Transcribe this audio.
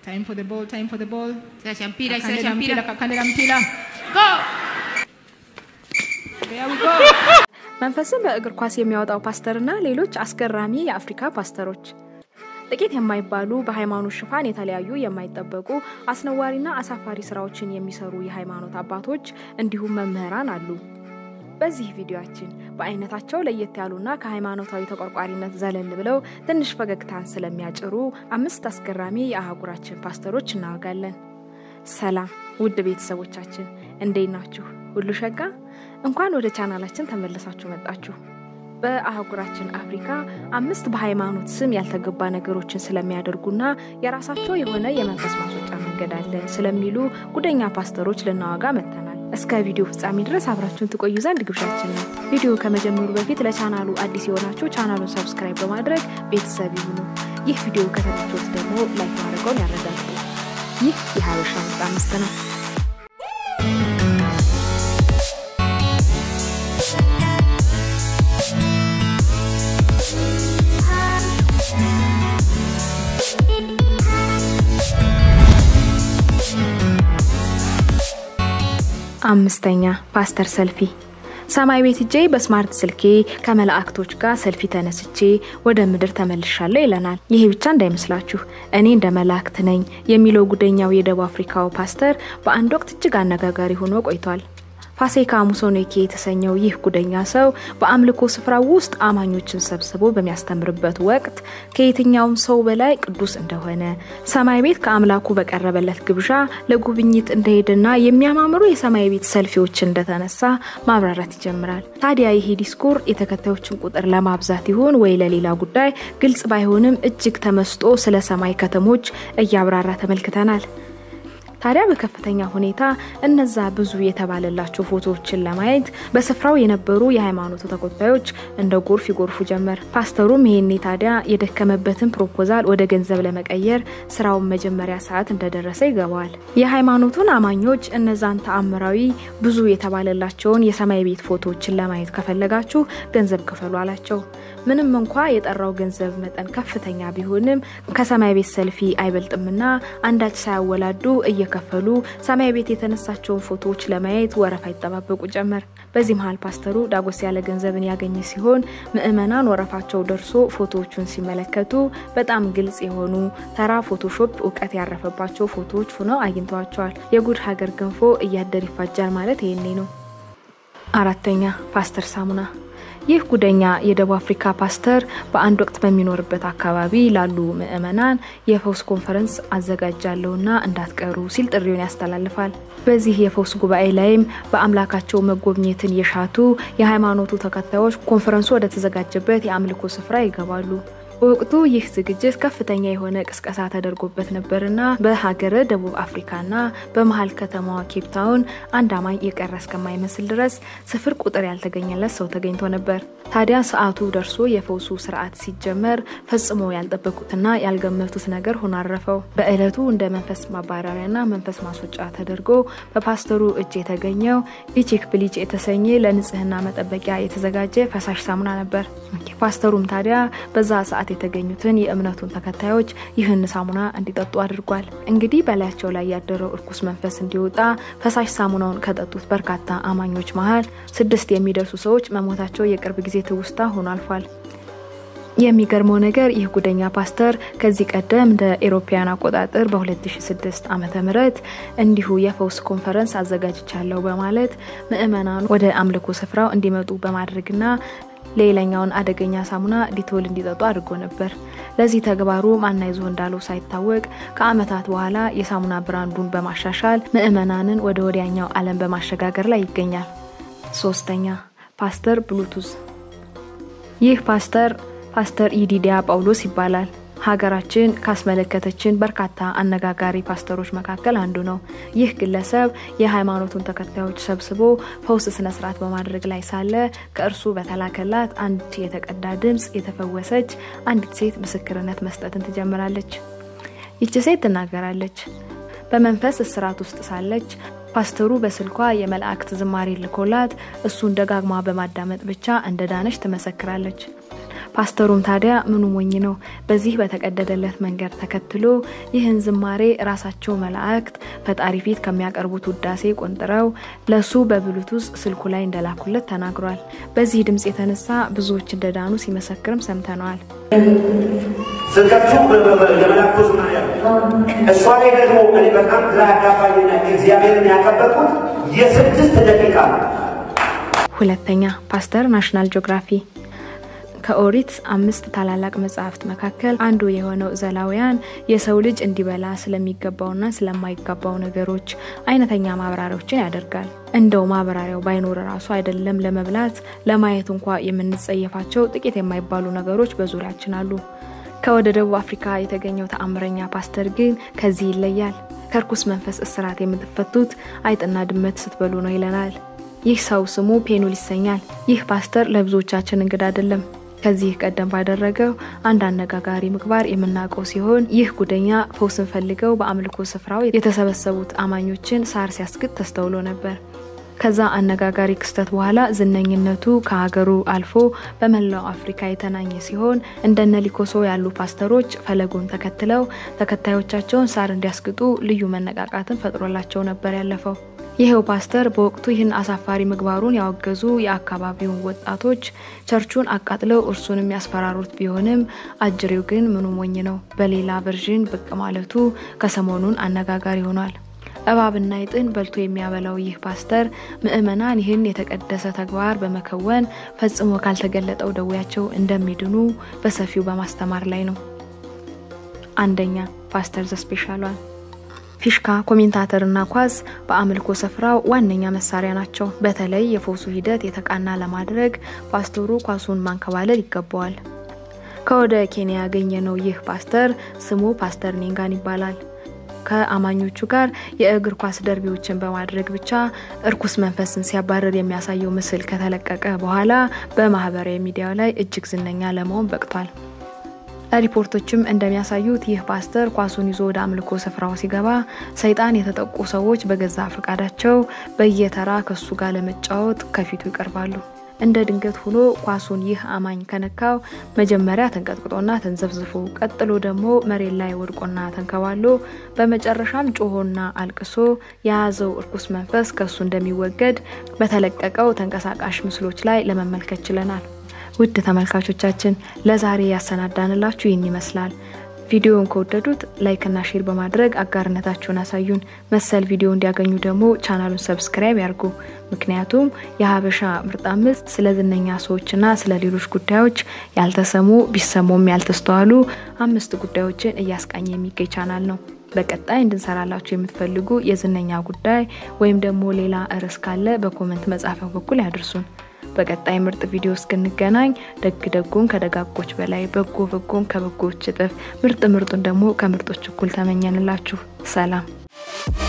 Time for the ball, time for the ball. Sila mpira, sila Kakandela mpira, mpira. kakandela mpira. Go! There we go. መንፈስን በእግር ኳስ የሚያወጣው ፓስተርና ሌሎች አስገራሚ የአፍሪካ ፓስተሮች ጥቂት የማይባሉ በሃይማኖት ሽፋን የተለያዩ የማይጠበቁ አስነዋሪና አሳፋሪ ስራዎችን የሚሰሩ የሃይማኖት አባቶች እንዲሁም መምህራን አሉ። በዚህ ቪዲዮአችን በአይነታቸው ለየት ያሉና ከሃይማኖታዊ ተቆርቋሪነት ዘለል ብለው ትንሽ ፈገግታን ስለሚያጭሩ አምስት አስገራሚ የአህጉራችን ፓስተሮች እናወጋለን። ሰላም ውድ ቤተሰቦቻችን እንዴት ናችሁ? ሁሉ ሸጋ? እንኳን ወደ ቻናላችን ተመልሳችሁ መጣችሁ። በአህጉራችን አፍሪካ አምስት በሃይማኖት ስም ያልተገባ ነገሮችን ስለሚያደርጉና የራሳቸው የሆነ የመንፈስ ማስወጫ መንገድ አለ ስለሚሉ ጉደኛ ፓስተሮች ልናወጋ መጥተናል። እስከ ቪዲዮ ፍጻሜ ድረስ አብራችሁን ትቆዩ ዘንድ ግብዣችን ነው። ቪዲዮ ከመጀመሩ በፊት ለቻናሉ አዲስ የሆናችሁ ቻናሉን ሰብስክራይብ በማድረግ ቤተሰብ ይሁኑ። ይህ ቪዲዮ ከተመቾት ደግሞ ላይክ ማድረገውን ያረጋግጡ። ይህ የሀበሻ ምርጥ አምስት ነው። አምስተኛ ፓስተር ሰልፊ ሰማይ ቤት እጄ በስማርት ስልኬ ከመላእክቶች ጋር ሰልፊ ተነስቼ ወደ ምድር ተመልሻለሁ ይለናል። ይሄ ብቻ እንዳይመስላችሁ እኔ እንደ መላእክት ነኝ የሚለው ጉደኛው የደቡብ አፍሪካው ፓስተር በአንድ ወቅት እጅግ አነጋጋሪ ሆኖ ቆይቷል። ፋሴካ ሙሶኔኬ የተሰኘው ይህ ጉደኛ ሰው በአምልኮ ስፍራ ውስጥ አማኞችን ሰብስቦ በሚያስተምርበት ወቅት ከየትኛውም ሰው በላይ ቅዱስ እንደሆነ ሰማይ ቤት ከአምላኩ በቀረበለት ግብዣ ለጉብኝት እንደሄደና የሚያማምሩ የሰማይ ቤት ሰልፊዎች እንደተነሳ ማብራራት ይጀምራል። ታዲያ ይሄ ዲስኩር የተከታዮችን ቁጥር ለማብዛት ይሁን ወይ ለሌላ ጉዳይ ግልጽ ባይሆንም እጅግ ተመስጦ ስለ ሰማይ ከተሞች እያብራራ ተመልክተናል። ታዲያ በከፍተኛ ሁኔታ እነዛ ብዙ የተባለላቸው ፎቶዎችን ለማየት በስፍራው የነበሩ የሃይማኖቱ ተከታዮች እንደ ጎርፍ ይጎርፉ ጀመር። ፓስተሩም ይሄኔ ታዲያ የደከመበትን ፕሮፖዛል ወደ ገንዘብ ለመቀየር ስራውን መጀመሪያ ሰዓት እንደደረሰ ይገባዋል። የሃይማኖቱን አማኞች እነዛን ተአምራዊ ብዙ የተባለላቸውን የሰማይ ቤት ፎቶዎችን ለማየት ከፈለጋችሁ ገንዘብ ክፈሉ አላቸው። ምንም እንኳ የጠራው ገንዘብ መጠን ከፍተኛ ቢሆንም ከሰማይ ቤት ሰልፊ አይበልጥምና አንዳች ሳያወላዱ እየከፈሉ ሰማይ ቤት የተነሳቸውን ፎቶዎች ለማየት ወረፋ ይጠባበቁ ጀመር። በዚህ መሀል ፓስተሩ ዳጎስ ያለ ገንዘብን ያገኘ ሲሆን ምዕመናን ወረፋቸው ደርሶ ፎቶዎቹን ሲመለከቱ በጣም ግልጽ የሆኑ ተራ ፎቶሾፕ እውቀት ያረፈባቸው ፎቶዎች ሆነው አግኝተዋቸዋል። የጉድ ሀገር ገንፎ እያደር ይፋጃል ማለት ይሄኔ ነው። አራተኛ ፓስተር ሳሙና ይህ ጉደኛ የደቡብ አፍሪካ ፓስተር በአንድ ወቅት በሚኖርበት አካባቢ ላሉ ምዕመናን የፈውስ ኮንፈረንስ አዘጋጃለሁና እንዳትቀሩ ሲል ጥሪውን ያስተላልፋል። በዚህ የፈውስ ጉባኤ ላይም በአምላካቸው መጎብኘትን የሻቱ የሃይማኖቱ ተከታዮች ኮንፈረንሱ ወደ ተዘጋጀበት የአምልኮ ስፍራ ይገባሉ። በወቅቱ ይህ ዝግጅት ከፍተኛ የሆነ ቅስቀሳ ተደርጎበት ነበርና በሀገረ ደቡብ አፍሪካና በመሀል ከተማዋ ኬፕታውን አንድ አማኝ የቀረ እስከማይመስል ድረስ ስፍር ቁጥር ያልተገኘለት ሰው ተገኝቶ ነበር። ታዲያ ሰዓቱ ደርሶ የፈውሱ ስርዓት ሲጀመር ፈጽሞ ያልጠበቁትና ያልገመቱት ነገር ሆኖ አረፈው። በእለቱ እንደ መንፈስ ማባረሪያና መንፈስ ማስወጫ ተደርጎ በፓስተሩ እጅ የተገኘው ሊቺክ ብሊች የተሰኘ ለንጽህና መጠበቂያ የተዘጋጀ ፈሳሽ ሳሙና ነበር። ፓስተሩም ታዲያ በዛ ሰዓት የተገኙትን የእምነቱን ተከታዮች ይህን ሳሙና እንዲጠጡ አድርጓል። እንግዲህ በላያቸው ላይ ያደረው እርኩስ መንፈስ እንዲወጣ ፈሳሽ ሳሙናውን ከጠጡት በርካታ አማኞች መሀል ስድስት የሚደርሱ ሰዎች መሞታቸው የቅርብ ጊዜ ትውስታ ሆኖ አልፏል። የሚገርመው ነገር ይህ ጉደኛ ፓስተር ከዚህ ቀደም እንደ ኤሮፓያን አቆጣጠር በ2006 ዓ ም እንዲሁ የፈውስ ኮንፈረንስ አዘጋጅቻለሁ በማለት ምዕመናኑ ወደ አምልኮ ስፍራው እንዲመጡ በማድረግና ሌላኛውን አደገኛ ሳሙና ዲቶል እንዲጠጡ አድርጎ ነበር። ለዚህ ተግባሩ ማናይዞ እንዳለው ሳይታወቅ ከአመታት በኋላ የሳሙና ብራንዱን በማሻሻል ምዕመናንን ወደ ወዲያኛው ዓለም በማሸጋገር ላይ ይገኛል። ሶስተኛ ፓስተር ብሉቱዝ። ይህ ፓስተር ፓስተር ኢዲዲያ ጳውሎስ ይባላል። ሀገራችን ካስመለከተችን በርካታ አነጋጋሪ ፓስተሮች መካከል አንዱ ነው። ይህ ግለሰብ የሃይማኖቱን ተከታዮች ሰብስቦ ፈውስ ስነ ስርዓት በማድረግ ላይ ሳለ ከእርሱ በተላከላት አንድ የተቀዳ ድምፅ የተፈወሰች አንዲት ሴት ምስክርነት መስጠትን ትጀምራለች። ይቺ ሴት ትናገራለች። በመንፈስ እስራት ውስጥ ሳለች ፓስተሩ በስልኳ የመላእክት ዝማሬ ልኮላት እሱን ደጋግማ በማዳመጥ ብቻ እንደ ዳነች ትመሰክራለች። ፓስተሩም ታዲያ ምኑ ሞኝ ነው፣ በዚህ በተቀደደለት መንገድ ተከትሎ ይህን ዝማሬ ራሳቸው መላእክት ፈጣሪ ፊት ከሚያቀርቡት ውዳሴ ቆንጥረው ለሱ በብሉቱዝ ስልኩ ላይ እንደላኩለት ተናግሯል። በዚህ ድምፅ የተነሳ ብዙዎች እንደዳኑ ሲመሰክርም ሰምተነዋል። ስብከቱ የመላኩ ዝማሬ እሷ ላይ ደግሞ እኔ በጣም ግራ ያጋባኝና እግዚአብሔርን ያከበርኩት የስድስት ደቂቃ ነው። ሁለተኛ ፓስተር ናሽናል ጂኦግራፊ ከኦሪት አምስት ታላላቅ መጽሐፍት መካከል አንዱ የሆነው ዘሌዋውያን የሰው ልጅ እንዲበላ ስለሚገባውና ስለማይገባው ነገሮች አይነተኛ ማብራሪያዎችን ያደርጋል። እንደው ማብራሪያው ባይኖር ራሱ አይደለም ለመብላት ለማየት እንኳ የምንጸየፋቸው ጥቂት የማይባሉ ነገሮች በዙሪያችን አሉ። ከወደ ደቡብ አፍሪካ የተገኘው ተአምረኛ ፓስተር ግን ከዚህ ይለያል። ከርኩስ መንፈስ እስራት የምትፈቱት አይጥና ድመት ስትበሉ ነው ይለናል። ይህ ሰው ስሙ ፔኑል ይሰኛል። ይህ ፓስተር ለብዙዎቻችን እንግዳ አይደለም። ከዚህ ቀደም ባደረገው አንድ አነጋጋሪ ምግባር የምናውቀው ሲሆን ይህ ጉደኛ ፈውስን ፈልገው በአምልኮ ስፍራው የተሰበሰቡት አማኞችን ሳር ሲያስግጥ ተስተውሎ ነበር። ከዛ አነጋጋሪ ክስተት በኋላ ዝነኝነቱ ከሀገሩ አልፎ በመላው አፍሪካ የተናኘ ሲሆን እንደነ ሊኮሶ ያሉ ፓስተሮች ፈለጉን ተከትለው ተከታዮቻቸውን ሳር እንዲያስግጡ ልዩ መነቃቃትን ፈጥሮላቸው ነበር ያለፈው። ይሄው ፓስተር በወቅቱ ይህን አሳፋሪ ምግባሩን ያወገዙ የአካባቢውን ወጣቶች ቸርቹን አቃጥለው እርሱን የሚያስፈራሩት ቢሆንም አጅሬው ግን ምኑ ሞኝ ነው። በሌላ ቨርዥን ብቅ ማለቱ ከሰሞኑን አነጋጋሪ ሆኗል። እባብና ይጥን በልቶ የሚያበላው ይህ ፓስተር ምዕመናን ይህን የተቀደሰ ተግባር በመከወን ፈጽሞ ካልተገለጠው ደዌያቸው እንደሚድኑ በሰፊው በማስተማር ላይ ነው። አንደኛ ፓስተር ዘስፔሻሏል ፊሽካ፣ ኮሜንታተርና ኳስ በአምልኮ ስፍራው ዋነኛ መሳሪያ ናቸው። በተለይ የፈውሱ ሂደት የተቃና ለማድረግ ፓስተሩ ኳሱን ማንከባለል ይገባዋል። ከወደ ኬንያ ያገኘነው ይህ ፓስተር ስሙ ፓስተር ኔንጋን ይባላል። ከአማኞቹ ጋር የእግር ኳስ ደርቢዎችን በማድረግ ብቻ እርኩስ መንፈስን ሲያባረር የሚያሳየው ምስል ከተለቀቀ በኋላ በማህበራዊ ሚዲያው ላይ እጅግ ዝነኛ ለመሆን በቅቷል። ሪፖርቶችም እንደሚያሳዩት ይህ ፓስተር ኳሱን ይዞ ወደ አምልኮ ስፍራው ሲገባ ሰይጣን የተጠቁ ሰዎች በገዛ ፈቃዳቸው በየተራ ከሱ ጋር ለመጫወት ከፊቱ ይቀርባሉ። እንደ ድንገት ሆኖ ኳሱን ይህ አማኝ ከነካው መጀመሪያ ተንቀጥቅጦና ተንዘፍዝፎ፣ ቀጥሎ ደግሞ መሬት ላይ ወድቆና ተንከባሎ፣ በመጨረሻም ጮሆና አልቅሶ የያዘው እርኩስ መንፈስ ከሱ እንደሚወገድ በተለቀቀው ተንቀሳቃሽ ምስሎች ላይ ለመመልከት ችለናል። ውድ ተመልካቾቻችን ለዛሬ ያሰናዳንላችሁ ይህን ይመስላል። ቪዲዮውን ከወደዱት ላይክና ሼር በማድረግ አጋርነታችሁን አሳዩን። መሰል ቪዲዮ እንዲያገኙ ደግሞ ቻናሉን ሰብስክራይብ ያርጉ። ምክንያቱም የሀበሻ ምርጥ አምስት ስለ ዝነኛ ሰዎችና ስለ ሌሎች ጉዳዮች ያልተሰሙ ቢሰሙም ያልተስተዋሉ አምስት ጉዳዮችን እያስቃኘ የሚገኝ ቻናል ነው። በቀጣይ እንድንሰራላችሁ የምትፈልጉ የዝነኛ ጉዳይ ወይም ደግሞ ሌላ ርዕስ ካለ በኮመንት መጻፊያው በኩል ያድርሱን። በቀጣይ ምርጥ ቪዲዮ እስክንገናኝ ደግ ደጉን ከደጋጎች በላይ በጎ በጎን ከበጎች እጥፍ ምርጥ ምርጡን ደግሞ ከምርጦች እኩል ተመኘንላችሁ። ሰላም